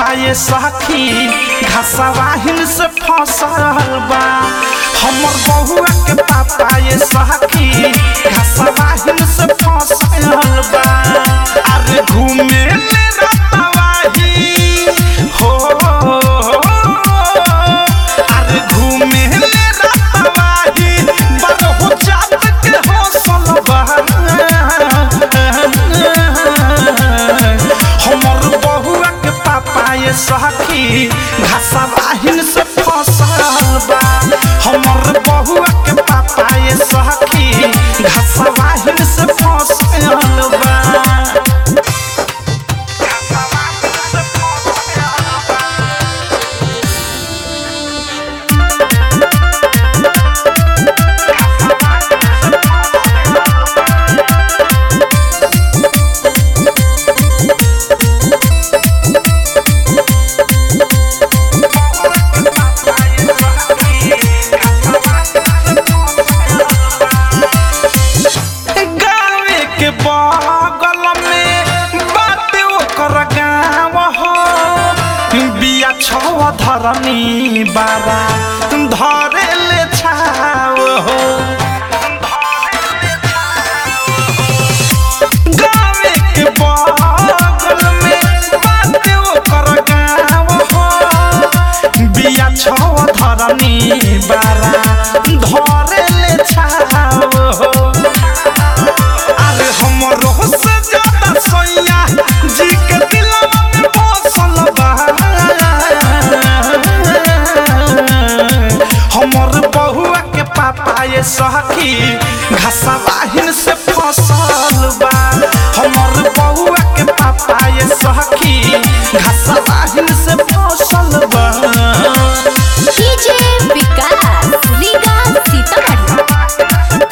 पापा ये सखी घसवाहिन से फसल बा हमर बहुआ के पापा ये सखी घसवाहिन से फसल बा अरे घूमे ले रतवाही हो अरे घूमे ले रतवाही बरहु जात के हौसल बा हमर बहुआ के पापा ये सखी घासा बाहिन से फसल बा हमर बहुआ के पापा ये सखी घासा बाहिन से फसल बा गावे के बगल में बाटे ओकर गाँव हो बिया छव धरनी बाबा धरे ले छाव हो गावे के बगल में बाटे ओकर गाँव हो बिया छव धरनी बारा धरे ले छाव हो अरे हमरो से ज्यादा सोया जी के दिलवा में बसल बा हमर बहुआ के पापा ये सखी घसवाहिन से फसल बा हमर बहुआ के पापा ये सखी घसवाहिन से फसल बा डीजे विकास रीगा सीतामढ़ी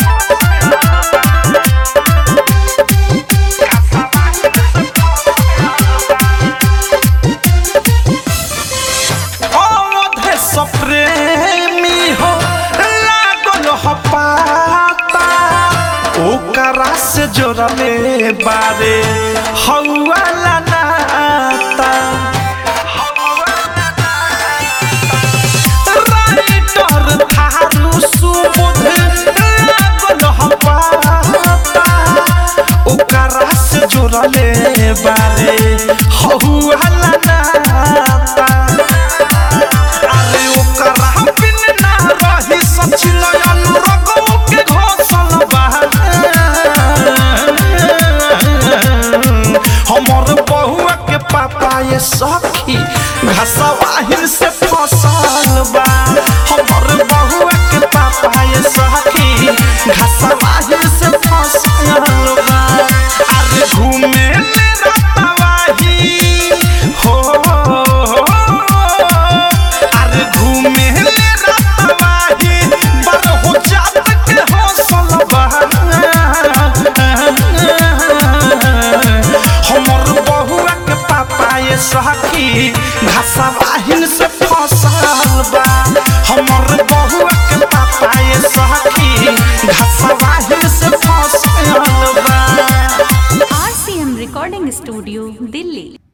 अवधे सप्रेमी हो लागल हो पाता ओकरा से जोड़ले बारे हौवाला नाता राइटर थारू सुबुध लागल हो पाता ओकरा से जोड़ले बारे हौवाला नाता अरे ओकरा बिन ना रही सचिन अनुरगो के घोसल बा हमर बहुआ के पापा ये सखी घसवाहिन से फसल बा हमर बहुआ के पापा ये सखी घसवाहिन से फसल बा अरे घूमे ले रतवाही हो अरे घूमे ले रतवाही बरहु जात के हौसल बा हमर बहुआ के पापा ये सखी घसवाहिन से फसल बा हमर बहुआ के पापा ये सखी घसवाहिन से फसल बा आरसीएम रिकॉर्डिंग स्टूडियो दिल्ली